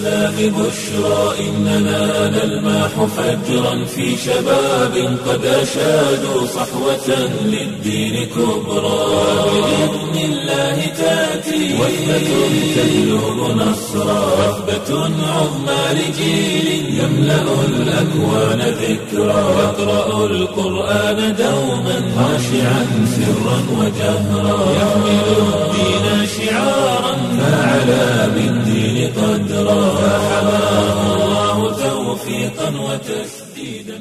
الإسلام بشرى إننا نلمح فجرا في شباب قد أشادوا صحوة للدين كبرى بإذن الله تأتي وثبة تهلب نصرا وثبة عظمى لجيل يملأ الأكوان ذكرا يقرأ القرآن دوما خاشعا سرا وجهرا يحمل الدين شعارا فعلى بالدين قدرا فحماه الله توفيقا وتسديدا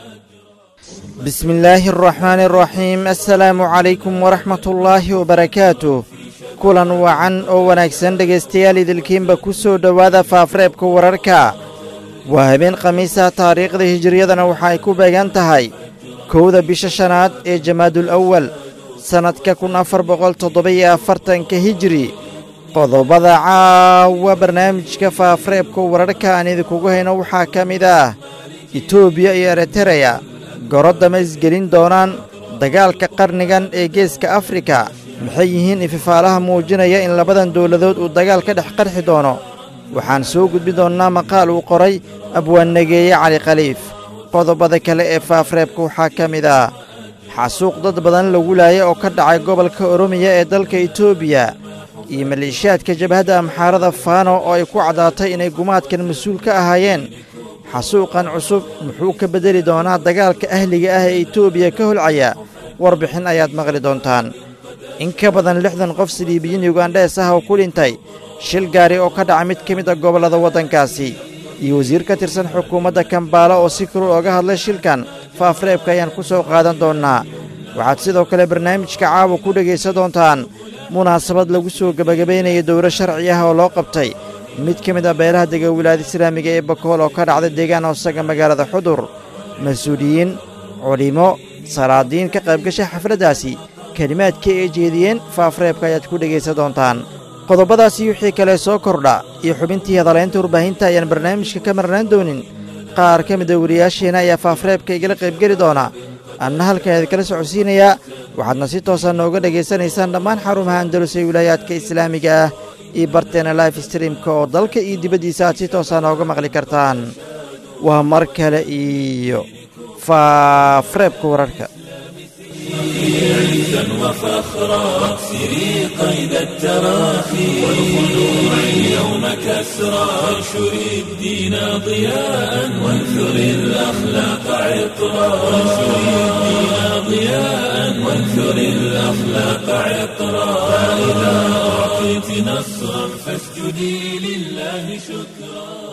بسم الله الرحمن الرحيم السلaamu calaykum waraxmat ullaahi wabarakaatuh kulan wacan oo wanaagsan dhegaystayaal idilkiinba ku soo dhowaada faafreebka wararka waa habeen khamiisa taariikhda hijiriyadana waxa ay ku beegan tahay kowda bisha shanaad ee jamaadul awal sannadka kun afar boqol toddoba-iyo afartanka hijiri qodobada caawa barnaamijka faafreebka wararka aan idinkugu hayno waxaa ka mid ah etoobiya iyo eritereya gorodama isgelin doonaan dagaalka qarnigan ee geeska afrika maxay yihiin ififaalaha muujinaya in labadan dowladood uu dagaal ka dhex qarxi doono waxaan soo gudbin doonnaa maqaal uu qoray abwaannageeye cali khaliif qodobada kale ee faafreebka waxaa ka mid ah xasuuq dad badan lagu laaya oo ka dhacay gobolka oromiya ee dalka etoobiya iyo maleeshiyaadka jabhadda amxaarada faano oo ay ku caddaatay inay gumaadkan mas-uul ka ahaayeen xasuuqan cusub muxuu ka beddeli doonaa dagaalka ahliga ah ee etoobiya ka holcaya warbixin ayaad maqli doontaan in ka badan lixdan qof siliibiyiin yugandhees ah oo ku dhintay shil gaari oo ka dhaca mid ka mid a gobollada waddankaasi iyo wasiir ka tirsan xukuumadda kambaala oo si kulul oga hadlay shilkan faafreebka ayaan ku soo qaadan doonnaa waxaad sidoo kale barnaamijka caawa ku dhegaysan doontaan munaasabad lagu soo gebagabaynaya dowro sharci ah oo loo qabtay mid ka mid ah beelaha dega wilaayada islaamiga ee bakool oo ka dhacday deegaan hoosaga magaalada xudur mas-uuliyiin culimo salaadiin ka qaybgasha xafladdaasi kelimaadka ay jeediyeen faafreebka ayaad ku dhegaysan doontaan qodobadaasi wixii kale soo kordha iyo xubintii hadalaynta warbaahinta ayaan barnaamijka ka marnaan doonin qaar ka mida wariyaasheenna ayaa faafreebka igala qaybgeli doona anna halkan idikala socodsiinayaa waxaadna si toosa nooga dhegaysanaysaan dhammaan xarumaha andalus ee wilaayaadka islaamiga ah iyo barteena life streamka oo dalka iyo dibaddiisa aad si toosa nooga maqli kartaan waa mar kale iyo faafreebka wararka عزا وفخرا واكسري قيد التراخي والخلوع اليوم كسرا وانشري الدين ضياء وانثري الأخلاق عطرا وانشري الدين ضياء وانثري الأخلاق عطرا فإذا أعطيت نصرا فاسجدي لله شكرا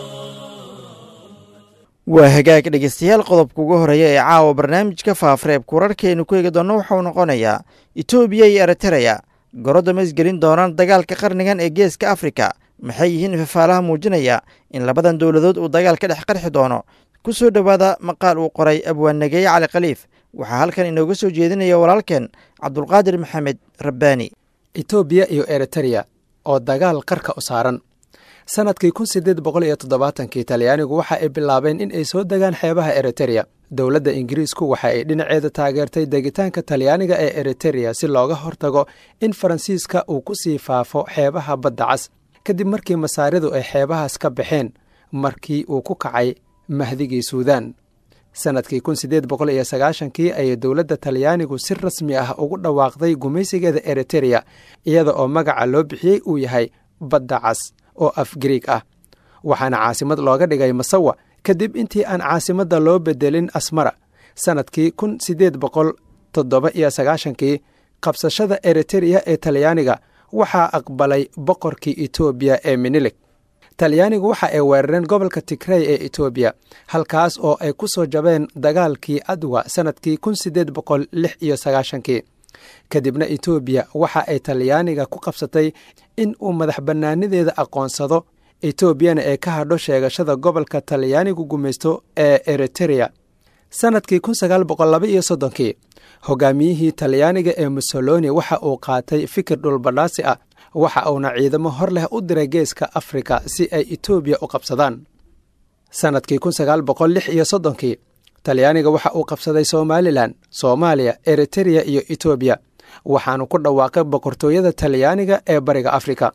waa hagaag dhegaystayaal qodobka ugu horeeya ee caawa barnaamijka faafreebka wararkaaynu ku eegi doonno waxauu noqonayaa etoobiya iyo eritereya gorodama isgelin doonaan dagaalka qarnigan ee geeska afrika maxay yihiin ifafaalaha muujinaya in labadan dowladood uu dagaal ka dhex qarxi doono ku soo dhowaada maqaal uu qoray abwaannageeye cali khaliif waxaa halkan inooga soo jeedinaya walaalkeen cabdulqaadir maxamed rabbaani etoobiya iyo eritereya oo dagaal qarka u saaran sanadkii kun sideed boqol iyo toddobaatankii talyaanigu waxa ay bilaabeen in ay soo degaan xeebaha eritereya dowladda ingiriisku waxa ay dhinaceeda taageertay degitaanka talyaaniga ee eritereya si looga hortago in faransiiska uu ku sii faafo xeebaha badda cas kadib markii masaaridu ay xeebahaas ka baxeen markii uu ku kacay mahdigii suudaan sannadkii kun sideed boqol iyo sagaashankii ayay dowladda talyaanigu si rasmi ah ugu dhawaaqday gumaysigeeda eritereya iyada oo magaca loo bixiyey uu yahay badda cas oo af griig ah waxaana caasimad looga dhigay masawa kadib intii aan caasimadda loo bedelin asmara sannadkii kun siddeed boqol toddoba iyo sagaashankii qabsashada eritereya ee talyaaniga waxaa aqbalay boqorkii etoobiya ee minilig talyaanigu waxa ay weerareen gobolka tigrey ee etoobiya halkaas oo ay ku soo jabeen dagaalkii adwa sannadkii kun siddeed boqol lix iyo sagaashankii kadibna etoobiya waxa ay talyaaniga ku qabsatay in uu madax bannaanideeda aqoonsado etoobiyana ee ka hadho sheegashada gobolka talyaanigu gumaysto ee eritereya sannadkii kun sagaal boqol laba iyo soddonkii hogaamiyihii talyaaniga ee mussoloni waxa uu qaatay fikir dhulbadhaasi ah waxa uuna ciidamo hor leh u diray geeska afrika si ay etoobiya u qabsadaan sannadkii kun sagaal boqol lix iyo soddonkii talyaaniga waxa uu qabsaday somalilan soomaaliya eritereya iyo etoobiya waxaanu ku dhawaaqay boqortooyada talyaaniga ee bariga afrika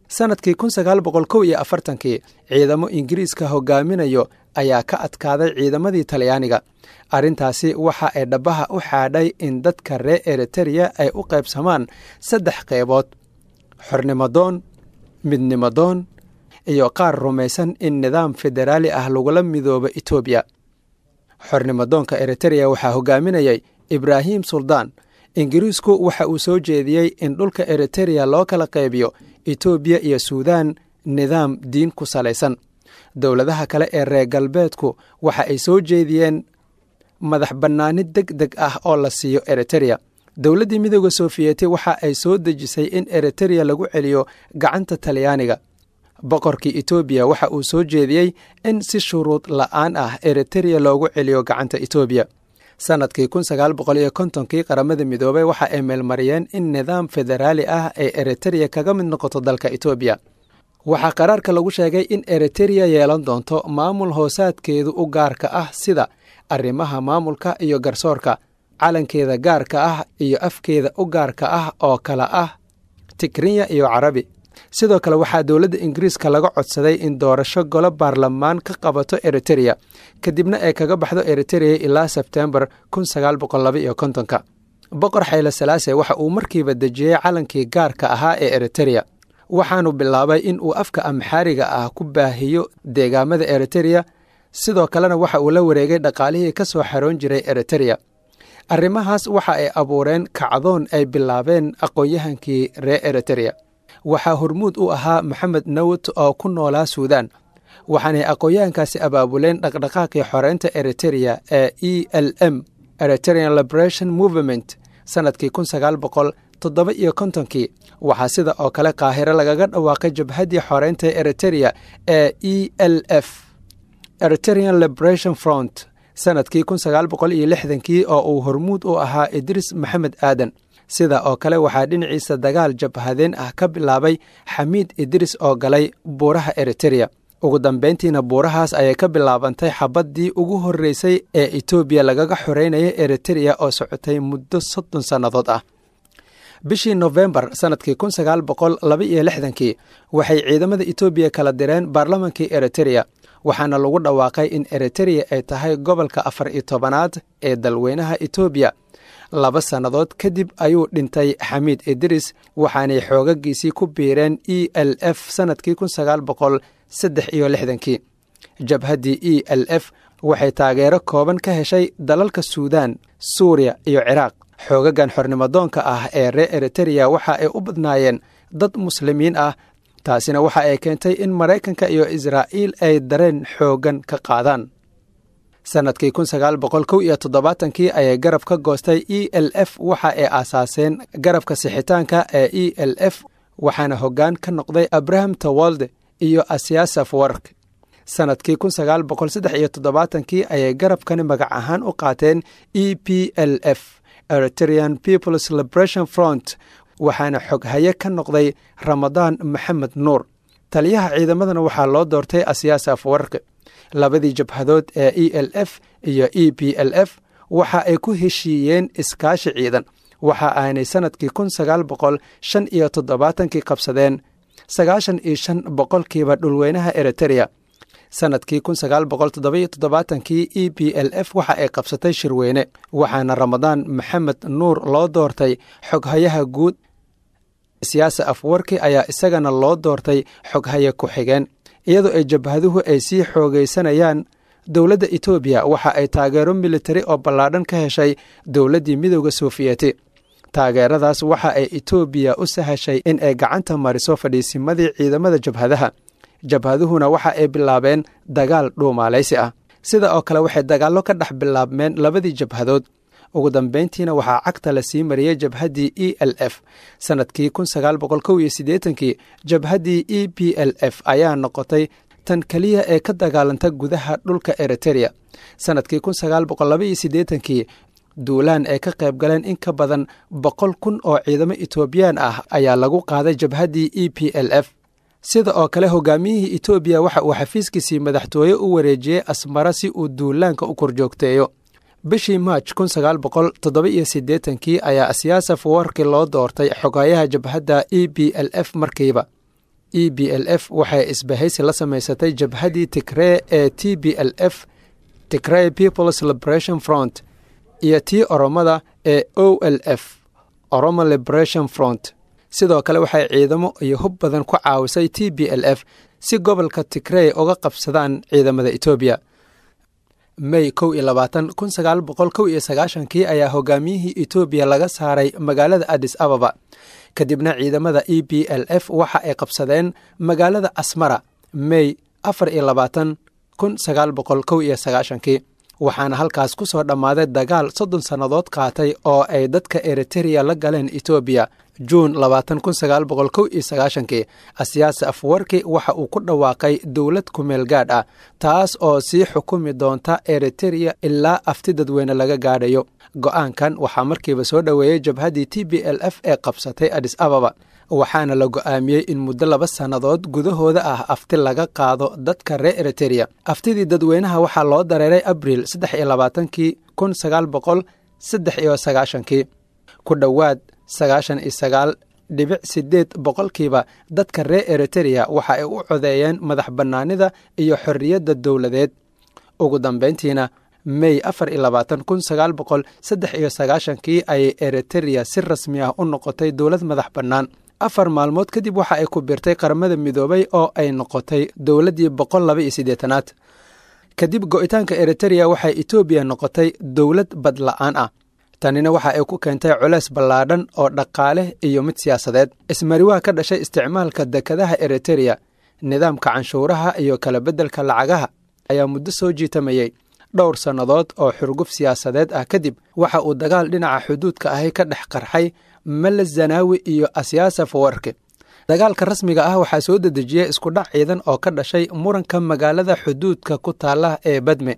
sannadkii kun sagaal boqol kow iyo afartankii ciidamo ingiriiska hogaaminayo ayaa ka adkaaday ciidamadii talyaaniga arrintaasi waxa ay dhabbaha u xaadhay in dadka reer eritereya ay u qaybsamaan saddex qaybood xornimadoon midnimadoon iyo qaar rumaysan in nidaam federaali ah lagula midoobo etoobiya xornimadoonka eritereya waxaa hogaaminayay ibraahim suldaan ingiriisku waxa uu soo jeediyey in dhulka eritereya loo kala qaybiyo etoobiya iyo suudaan nidaam diin ku salaysan dowladaha kale ee reer galbeedku waxa ay soo jeediyeen madax bannaani deg deg ah oo la siiyo eritereya dowladdii midooda sofiyeeti waxa ay soo dejisay in eritereya lagu celiyo gacanta talyaaniga boqorkii etoobiya waxa uu soo jeediyey in si shuruud la'aan ah eritereya loogu celiyo gacanta etoobiya sannadkii kun sagaal boqol iyo kontonkii qaramada midoobey waxa ay meelmariyeen in nidaam federaali ah ay eritereya kaga mid noqoto dalka etoobiya waxaa qaraarka lagu sheegay in eritereya yeelan doonto maamul hoosaadkeedu u gaarka ah sida arrimaha maamulka iyo garsoorka calankeeda gaarka ah iyo afkeeda u gaarka ah oo kala ah tigrinya iyo carabi sidoo kale waxaa dowladda ingiriiska laga codsaday in doorasho golo baarlamaan ka qabato eritereya kadibna ay kaga baxdo eritereya ilaa sebtembar kun sagaal boqol laba iyo kontonka boqor xayle salaase waxa uu markiiba dejiyey calankii gaarka ahaa ee eritereya waxaanu bilaabay in uu afka amxaariga ah ku baahiyo deegaamada eritereya sidoo kalena waxa uu la wareegay dhaqaalihii ka soo xaroon jiray eritereya arrimahaas waxa ay abuureen kacdoon ay bilaabeen aqoon-yahankii reer eritereya waxaa hormuud u ahaa maxamed nawt oo ku noolaa suudaan waxaanay aqoon-yahankaasi abaabuleen dhaqdhaqaaqii xoreynta eritereya ee e l m eriterean liberation movement sannadkii kun sagaal boqol toddoba iyo kontonkii waxaa sida oo kale qaahiro lagaga dhawaaqay jabhaddii xoreynta eritereya ee e l f eriterean liberation front sannadkii kun sagaal boqol iyo lixdankii oo uu hormuud u ahaa idris maxamed aadan sida oo kale waxaa dhinaciisa dagaal jabhadeen ah ka bilaabay xamiid idris oo galay buuraha eritereya ugu dambayntiina buurahaas ayay ka bilaabantay xabaddii ugu horreysay ee etoobiya lagaga xoreynaya eritereya oo socotay muddo soddon sannadood ah bishii nofembar sannadkii kun sagaal boqol laba iyo lixdankii waxay ciidamada etoobiya kala direen baarlamankii eritereya waxaana lagu dhawaaqay in eritereya ay tahay gobolka afar iyo tobanaad ee dalweynaha etoobiya laba sannadood kadib ayuu dhintay xamiid idris waxaanay xoogagiisii ku biireen e l f sannadkii kun sagaal boqol saddex iyo lixdankii jabhaddii e l f waxay taageero kooban ka heshay dalalka suudaan suuriya iyo ciraaq xoogagan xornimadoonka ah ee reer eritereya waxa ay u badnaayeen dad muslimiin ah taasina waxa ay keentay in maraykanka iyo israa'iil ay dareen xooggan ka qaadaan sannadkii kun sagaal boqol kow iyo toddobaatankii ayay garab ka goostay e l f waxa ay aasaaseen garabka sixitaanka ee e l f waxaana hoggaan ka noqday abraham tawalde iyo asyasaf wark sannadkii kun sagaal boqol saddex iyo toddobaatankii ayay garabkani magac ahaan u qaateen e p l f eriterean peoples liberation front waxaana xoghaye ka noqday ramadaan maxamed nuur taliyaha ciidamadana waxaa loo doortay asyaasaf warqi labadii jabhadood ee e l f iyo e p l f waxa ay ku heshiiyeen iskaashi ciidan waxa aanay sannadkii kun sagaal boqol shan iyo toddobaatankii qabsadeen sagaashan iyo shan boqolkiiba dhulweynaha eritereya sannadkii kun sagaal boqol toddoba-iyo toddobaatankii e p l f waxa ay qabsatay shirweyne waxaana ramadaan maxamed nuur loo doortay xoghayaha guud siyaasa afwarki ayaa isagana loo doortay xoghaye ku-xigeen iyadoo ay jabhaduhu ay sii xoogaysanayaan dowladda etoobiya waxa ay taageero militari oo ballaadhan ka heshay dowladdii midooda sofiyeeti taageeradaas waxa ay etoobiya u sahashay in ay gacanta mariso fadhiisimadii ciidamada jabhadaha jabhaduhuna waxa ay bilaabeen dagaal dhuumaalaysi ah sida oo kale waxay dagaallo ka dhex bilaabmeen labadii jabhadood ugu dambayntiina waxaa cagta la sii mariyey jabhaddii e l f sannadkii kun sagaal boqol kow iyo siddeetankii jabhaddii e p l f ayaa noqotay tan keliya ee ka dagaalanta gudaha dhulka eritereya sannadkii kun sagaal boqol laba iyo siddeetankii duulaan ay ka qayb galeen in ka badan boqol kun oo ciidamo etoobiyaan ah ayaa lagu qaaday jabhaddii e p l f sida oo kale hogaamiyihii etoobiya waxa uu xafiiskiisii madaxtooye u wareejiyey asmara si uu duulaanka u korjoogteeyo bishii maaj kun sagaal boqol toddoba iyo siddeetankii ayaa siyaasaf warki loo doortay xogayaha jabhadda e b l f markiiba e b l f waxay isbahaysi la samaysatay jabhaddii tigree ee t b l f tigrey peoples liberation front iyo tii oromada ee o l f oromo liberation front sidoo kale waxay ciidamo iyo hub badan ku caawisay t b l f si gobolka tigrey uga qabsadaan ciidamada etoobiya may kow iyo labaatan kun sagaal boqol kow iyo sagaashankii ayaa hogaamiyihii etoobiya laga saaray magaalada adis ababa kadibna ciidamada e b l f waxa ay qabsadeen magaalada asmara may afar iyo labaatan kun sagaal boqol kow iyo sagaashankii waxaana halkaas ku soo dhammaaday dagaal soddon sannadood qaatay oo ay dadka eritereya la galeen etoobiya juun labaatan kun sagaal boqol kow iyo sagaashankii asiyaasi afwarki waxa uu ku dhawaaqay dowlad kumeel gaadh ah taas oo sii xukumi doonta eritereya ilaa afti dadweyne laga gaadhayo go-aankan waxaa markiiba soo dhoweeyey jabhaddii t b l f ee qabsatay adis ababa waxaana la go'aamiyey in muddo laba sannadood gudahooda ah afti laga qaado dadka reer eritereya aftidii dadweynaha waxaa loo dareeray abriil saddex iyo labaatankii kun sagaal boqol saddex iyo sagaashankii ku dhowaad sagaashan iyo sagaal dhibic sideed boqolkiiba dadka reer eritereya waxa ay u codeeyeen madax bannaanida iyo xorriyadda dowladeed ugu dambayntiina may afar iyo labaatan kun sagaal boqol saddex iyo sagaashankii ayay eritereya si rasmi ah u noqotay dowlad madax bannaan afar maalmood kadib waxa ay ku birtay qaramada midoobay oo ay noqotay dowladdii boqol laba iyo siddeetanaad kadib go'itaanka eritereya waxay etoobiya noqotay dowlad badla'aan ah tanina waxa ay ku keentay culeys ballaadhan oo dhaqaale iyo mid siyaasadeed ismariwaha ka dhashay isticmaalka dekadaha eritereya nidaamka canshuuraha iyo kala beddelka lacagaha ayaa muddo soo jiitamayey dhowr sannadood oo xurguf siyaasadeed ah kadib waxa uu dagaal dhinaca xuduudka ahi ka dhex qarxay mele zanaawi iyo asyaasa fawarki dagaalka rasmiga ah waxaa soo dedejiyey iskudhac ciidan oo ka dhashay muranka magaalada xuduudka ku taala ee badme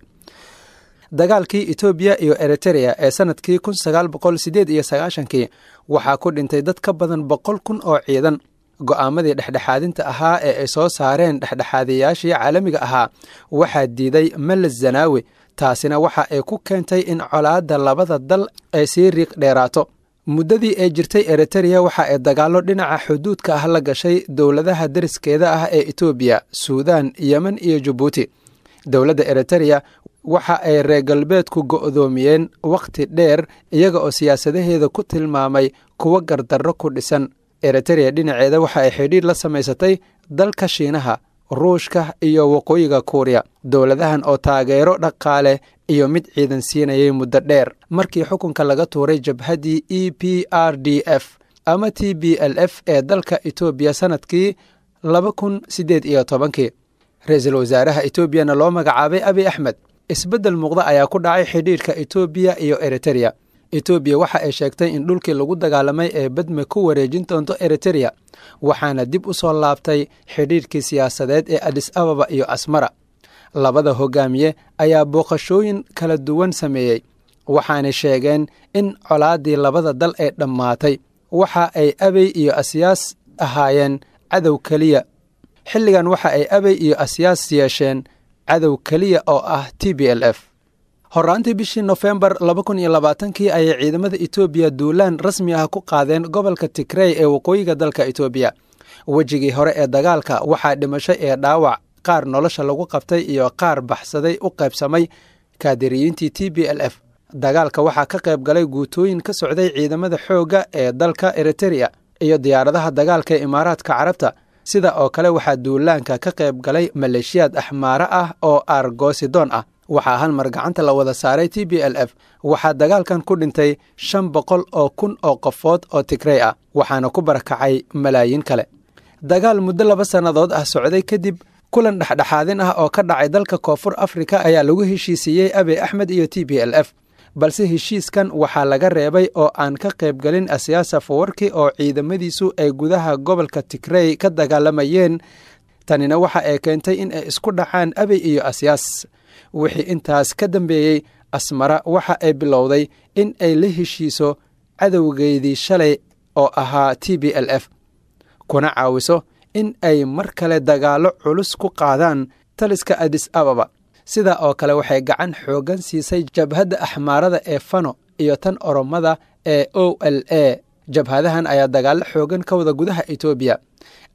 dagaalkii etoobiya iyo eritereya ee sannadkii kun sagaal boqol siddeed iyo sagaashankii waxaa ku dhintay dad ka badan boqol kun oo ciidan go'aamadii dhexdhexaadinta ahaa ee ay soo saareen dhexdhexaadayaashii caalamiga ahaa waxaa diiday mele zanaawi taasina waxa ay ku keentay in colaadda labada dal ay sii riiq dheeraato muddadii ay jirtay eritereya waxa ay dagaallo dhinaca xuduudka ah la gashay dowladaha deriskeeda ah ee etoobiya suudaan yemen iyo jabuuti dowladda eritereya waxa ay reer galbeedku go'doomiyeen wakhti dheer iyaga oo siyaasadaheeda ku tilmaamay kuwo gardarro ku dhisan eritereya dhinaceeda waxa ay xidhiir la samaysatay dalka shiinaha ruushka iyo waqooyiga kuuriya dowladahan oo taageero dhaqaale iyo mid ciidan siinayay muddo dheer markii xukunka laga tuuray jabhaddii e p r d f ama t b l f ee dalka etoobiya sannadkii laba kun siddeed iyo tobankii ra-iisul wasaaraha etoobiyana loo magacaabay abi axmed isbeddel muuqda ayaa ku dhacay xidhiirka etoobiya iyo eritereya etoobiya waxa ay sheegtay in dhulkii lagu dagaalamay ee badme ku wareejin doonto eritereya waxaana dib u soo laabtay xidhiirkii siyaasadeed ee adis ababa iyo asmara labada hogaamiye ayaa booqashooyin kala duwan sameeyey waxaanay sheegeen in colaaddii labada dal ee dhammaatay waxa ay abey iyo asyaas ahaayeen cadow keliya xilligan waxa ay abey iyo asyaas yeesheen cadow keliya oo ah t b l f horraantii bishii nofembar laba kun iyo labaatankii ayay ciidamada etoobiya duulaan rasmi ah ku qaadeen gobolka tigrey ee waqooyiga dalka etoobiya wejigii hore ee dagaalka waxaa dhimashay ee dhaawac qaar nolosha lagu qabtay iyo qaar baxsaday u qaybsamay kaadiriyiintii t b l f dagaalka waxaa ka qayb galay guutooyin ka socday ciidamada xoogga ee dalka eritereya iyo diyaaradaha dagaalka ee imaaraadka carabta sida oo kale waxaa duulaanka ka qayb galay maleeshiyaad axmaare ah oo aargoosidoon ah waxaa hal mar gacanta la wada saaray t b l f waxaa dagaalkan ku dhintay shan boqol oo kun oo qofood oo tigrey ah waxaana ku barakacay malaayiin kale dagaal muddo laba sannadood ah socday kadib kulan dhexdhexaadin ah oo ka dhacay dalka koonfur afrika ayaa lagu heshiisiiyey abe axmed iyo t b l f balse heshiiskan waxaa laga reebay oo aan ka qaybgelin asiyaasa fawarki oo ciidamadiisu ay gudaha gobolka tigrey ka dagaalamayeen tanina waxa ay keentay in ay isku dhacaan abey iyo asyaas wixii intaas ka dambeeyey asmara waxa ay bilowday in ay la heshiiso cadowgeedii shalay oo ahaa t b l f kuna caawiso in ay mar kale dagaallo culus ku qaadaan taliska adis ababa sidaa oo kale waxay gacan xooggan siisay jabhadda axmaarada ee fano iyo tan oromada ee o l a jabhadahan ayaa dagaallo xooggan ka wada gudaha etoobiya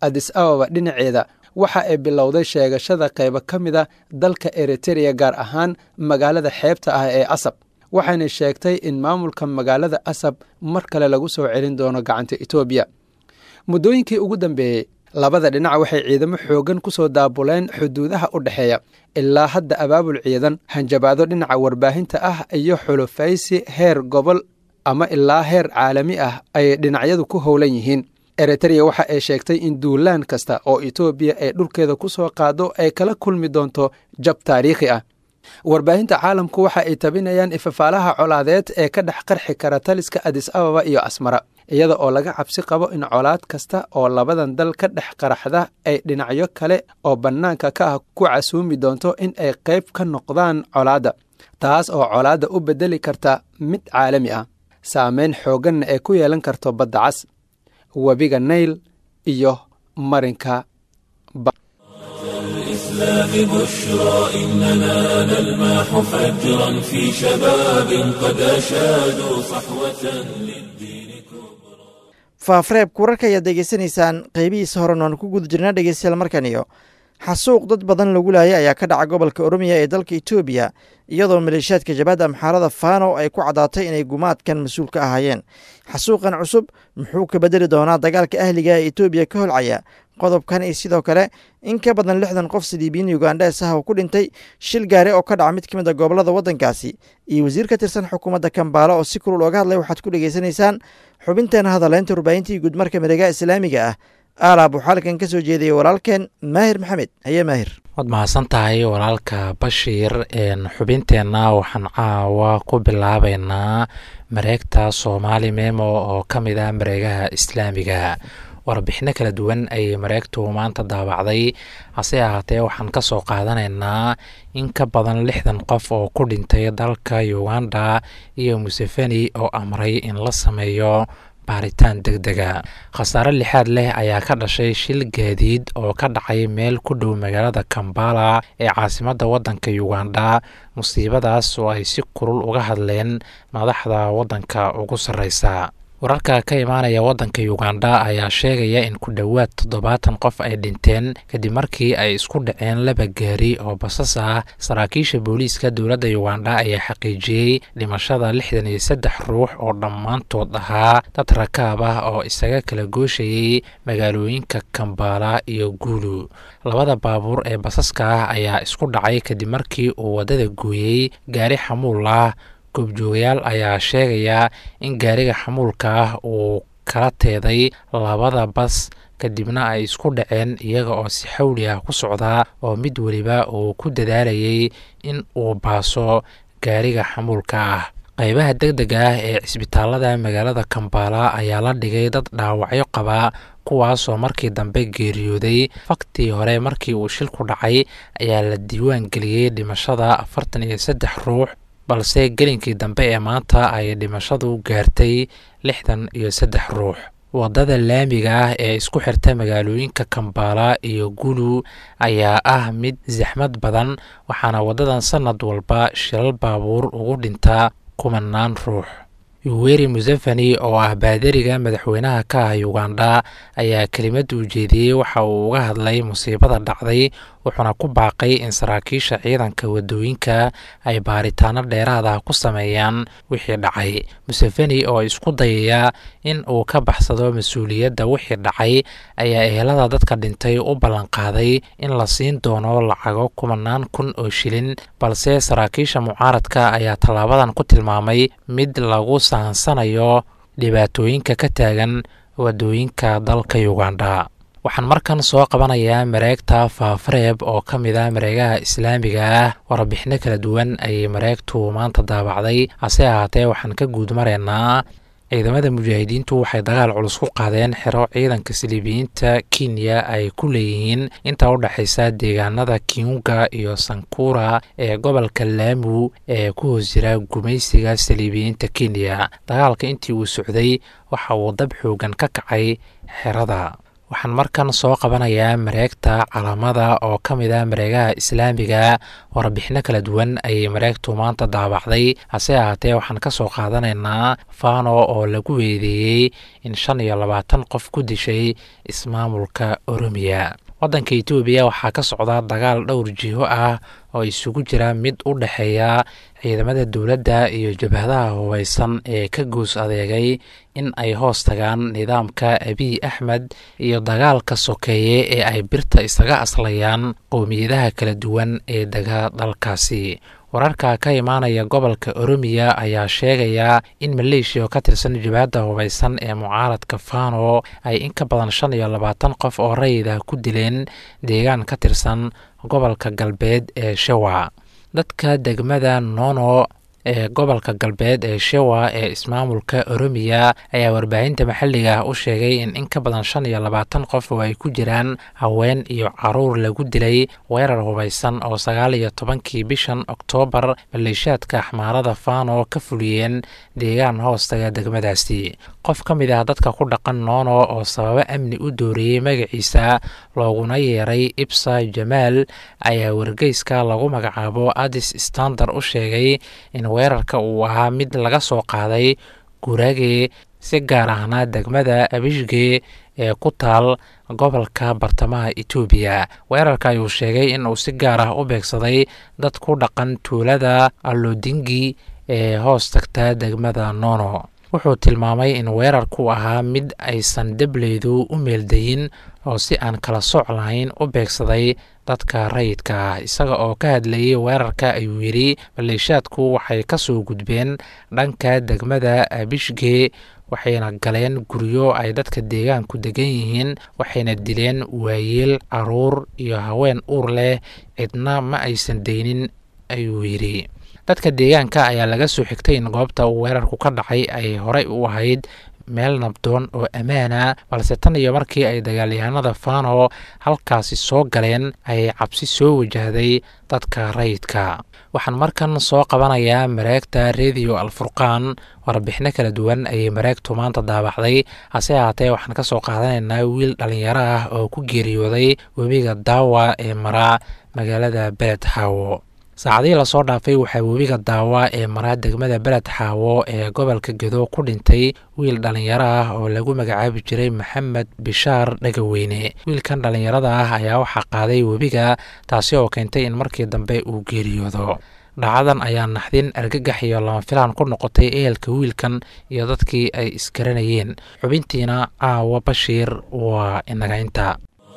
adis ababa dhinaceeda waxa ay bilowday sheegashada qaybo ka mid a dalka eritereya gaar ahaan magaalada xeebta ah ee asab waxayna sheegtay in maamulka magaalada asab mar kale lagu soo celin doono gacanta etoobiya muddooyinkii ugu dambeeyey labada dhinac waxay ciidamo xooggan ku soo daabuleen xuduudaha u dhexeeya ilaa hadda abaabul ciidan hanjabaado dhinaca warbaahinta ah iyo xulufaysi heer gobol ama ilaa heer caalami ah ay dhinacyadu ku howlan yihiin eritereya waxa ay sheegtay in duulaan kasta oo etoobiya ay dhulkeeda ku soo qaado ay kala kulmi doonto jab taariikhi ah warbaahinta caalamku waxa ay tabinayaan ifafaalaha colaadeed ee ka dhex qarxi kara taliska adis ababa iyo asmara iyada oo laga cabsi qabo in colaad kasta oo labadan dal ka dhex qaraxda ay dhinacyo kale oo bannaanka ka ah ku casuumi doonto in ay qayb ka noqdaan colaadda taas oo colaadda u beddeli karta mid caalami ah saameyn xoogganna ay ku yeelan karto badda cas webiga nayl iyo marinka الإسلام بشرى إننا نلمح فجرا في شباب قد أشادوا صحوة للدين كبرى faafreebka wararka ayaad degeysanaysaan qeybihiisa horen oan ku guda jirnaa dhegeystayaal markan iyo xasuuq dad badan lagu laayay ayaa ka dhaca gobolka oromiya ee dalka etoobiya iyadoo maleeshiyaadka jabhadda amxaarada fano ay ku caddaatay inay gumaadkan mas-uul ka ahaayeen xasuuqan cusub muxuu ka bedeli doonaa dagaalka ahliga ee etoobiya ka holcaya qodobkan iyo sidoo kale in ka badan lixdan qof siliibiyiin yugandhes ah oo ku dhintay shil gaari oo ka dhaca mid ka mid a gobollada waddankaasi iyo wasiir ka tirsan xukuumadda kambaala oo si kulul ooga hadlay waxaad ku dhegeysanaysaan xubinteena hadaleynta warbaahintii guudmarka miregaha islaamiga ah aalaab waxaa halkan ka soo jeediyey walaalkeen maahir maxamed haye maahir waad mahadsan tahay walaalka bashiir xubinteenna waxaan caawa ku bilaabeynaa mareegta soomaali memo oo ka mid ah mareegaha islaamiga warbixino kala duwan ayay mareegtu maanta daabacday hase ahaatee waxaan ka soo qaadanaynaa in ka badan lixdan qof oo ku dhintay dalka uganda iyo museveni oo amray in la sameeyo baaritaan deg dega khasaare lixaad leh ayaa ka dhashay shil gaadiid oo ka dhacay meel ku dhow magaalada kambala ee caasimadda waddanka uganda musiibadaas oo ay si kulul uga hadleen madaxda waddanka ugu sarreysa wararka ka imaanaya waddanka uganda ayaa sheegaya in ku dhowaad toddobaatan qof ay dhinteen kadib markii ay isku dhaceen laba gaari oo basas ah saraakiisha booliiska dowladda uganda ayaa xaqiijiyey dhimashada lixdan iyo saddex ruux oo dhammaantood ahaa dad rakaab ah oo isaga kala gooshayey magaalooyinka kambala iyo guulu labada baabuur ee basaska ah ayaa isku dhacay kadib markii uu waddada gooyey gaari xamuul ah goobjoogayaal ayaa sheegaya in gaariga xamuulka ah uu kala teeday labada bas kadibna ay isku dhaceen iyaga oo si xawli ah ku socdaa oo mid weliba uu ku dadaalayay in uu baaso gaariga xamuulka ah qaybaha deg dega ah ee cisbitaalada magaalada kambala ayaa la dhigay dad dhaawacyo qaba kuwaasoo markii dambe geeriyooday faktii hore markii uu shilku dhacay ayaa la diiwaan geliyey dhimashada afartan iyo saddex ruux balse gelinkii dambe ee maanta ay dhimashadu gaartay lixdan iyo saddex ruux waddada laamiga ah ee isku xirta magaalooyinka kambala iyo gulu ayaa ah mid saxmad badan waxaana waddadan sannad walba shilal baabuur ugu dhintaa kumanaan ruux yuweri museveni oo ah baadariga madaxweynaha ka ah uganda ayaa kelimada ujeediyey waxa uu uga hadlay musiibada dhacday wuxuuna ku baaqay in saraakiisha ciidanka wadooyinka ay baaritaano dheeraad ah ku sameeyaan wixii dhacay museveni oo isku dayaya in uu ka baxsado mas-uuliyadda wixii dhacay ayaa ehelada dadka dhintay u ballanqaaday in la siin doono lacago kumanaan kun oo shilin balse saraakiisha mucaaradka ayaa tallaabadan ku tilmaamay mid lagu sahansanayo dhibaatooyinka ka taagan wadooyinka dalka uganda waxaan markan soo qabanayaa mareegta faafareeb oo ka mid ah mareegaha islaamiga ah warbixino kala duwan ayay mareegtu maanta daabacday hase ahaatee waxaan ka guud maraynaa ciidamada mujaahidiintu waxay dagaal culus ku qaadeen xero ciidanka siliibiyiinta kenya ay ku leeyihiin inta u dhexaysa deegaanada kiunga iyo sankura ee gobolka laamu ee ku hoos jira gumaysiga saliibiyiinta kenya dagaalka intii uu socday waxa uu dab xoogan ka kacay xerada waxaan markan soo qabanayaa mareegta calamada oo ka mid ah mareegaha islaamiga warbixino kala duwan ayay mareegtu maanta daabacday hase ahaatee waxaan ka soo qaadanaynaa fano oo lagu weedeeyey in shan iyo labaatan qof ku dishay ismaamulka oromiya waddanka etoobiya waxaa ka socda dagaal dhowr jiho ah oo isugu jira mid u dhexeeya ciidamada dowladda iyo jabhadaha hubaysan ee ka goos adeegay in ay hoos tagaan nidaamka abiy axmed iyo dagaalka sokeeye ee ay birta isaga aslayaan qowmiyadaha kala duwan ee dega dalkaasi wararka ka imaanaya gobolka oromiya ayaa sheegaya in maleeshiya oo ka tirsan jabhadda hubaysan ee mucaaradka fano ay in ka badan shan iyo labaatan qof oo rayida ku dileen deegaan ka tirsan gobolka galbeed ee shewa dadka degmada nono ee gobolka galbeed ee shewa ee ismaamulka oromiya ayaa warbaahinta maxalliga ah u sheegay in in ka badan shan iyo labaatan qof oo ay ku jiraan haween iyo caruur lagu dilay weerar hubaysan oo sagaal iyo tobankii bishan oktoobar maleeshiyaadka axmaarada fano ka fuliyeen deegaan hoostaga degmadaasi qof ka mid ah dadka ku dhaqan noono oo sababo amni u dooriyey magaciisa looguna yeeray ibsa jamaal ayaa wargeyska lagu magacaabo adis standard u sheegay in weerarka uu ahaa mid laga soo qaaday gurage si gaar ahna degmada abishge ee ku taal gobolka bartamaha etoobiya weerarka ayuu sheegay in uu si gaar ah u beegsaday dad ku dhaqan tuulada allodingi ee hoos tagta degmada nono wuxuu tilmaamay in weerarku ahaa mid aysan debleydu u meeldayin oo si aan kala sooc lahayn u beegsaday dadka rayidka ah isaga oo ka hadlayay weerarka ayuu yidhi maleeshiyaadku waxay ka soo gudbeen dhanka degmada abishge waxayna galeen guryo ay dadka deegaanku degan yihiin waxayna dileen waayeel caruur iyo haween uur leh cidna ma aysan deynin ayuu yidhi dadka deegaanka ayaa laga soo xigtay in goobta uu weerarku ka dhacay ay horey u ahayd meel nabdoon oo ammaana balse tan iyo markii ay dagaalyahanada fano halkaasi soo galeen ayay cabsi soo wajahday dadka rayidka waxaan markan soo qabanayaa mareegta rediyo alfurqaan warbixino kala duwan ayay mareegtu maanta daabacday hase ahaatee waxaan ka soo qaadanaynaa wiil dhallinyaro ah oo ku geeriyooday webiga daawa ee maraa magaalada beled xaawo saacadihii lasoo dhaafay waxaa webiga daawa ee maraa degmada beled xaawo ee gobolka gedo ku dhintay wiil dhallinyaro ah oo lagu magacaabi jiray maxamed bishaar dhagaweyne wiilkan dhallinyarada ah ayaa waxaa qaaday webiga taasi oo keentay in markii dambe uu geeriyoodo dhacadan ayaa naxdin argagax iyo lama filaan ku noqotay ehelka wiilkan iyo dadkii ay isgaranayeen xubintiina caawa bashiir waa inagaynta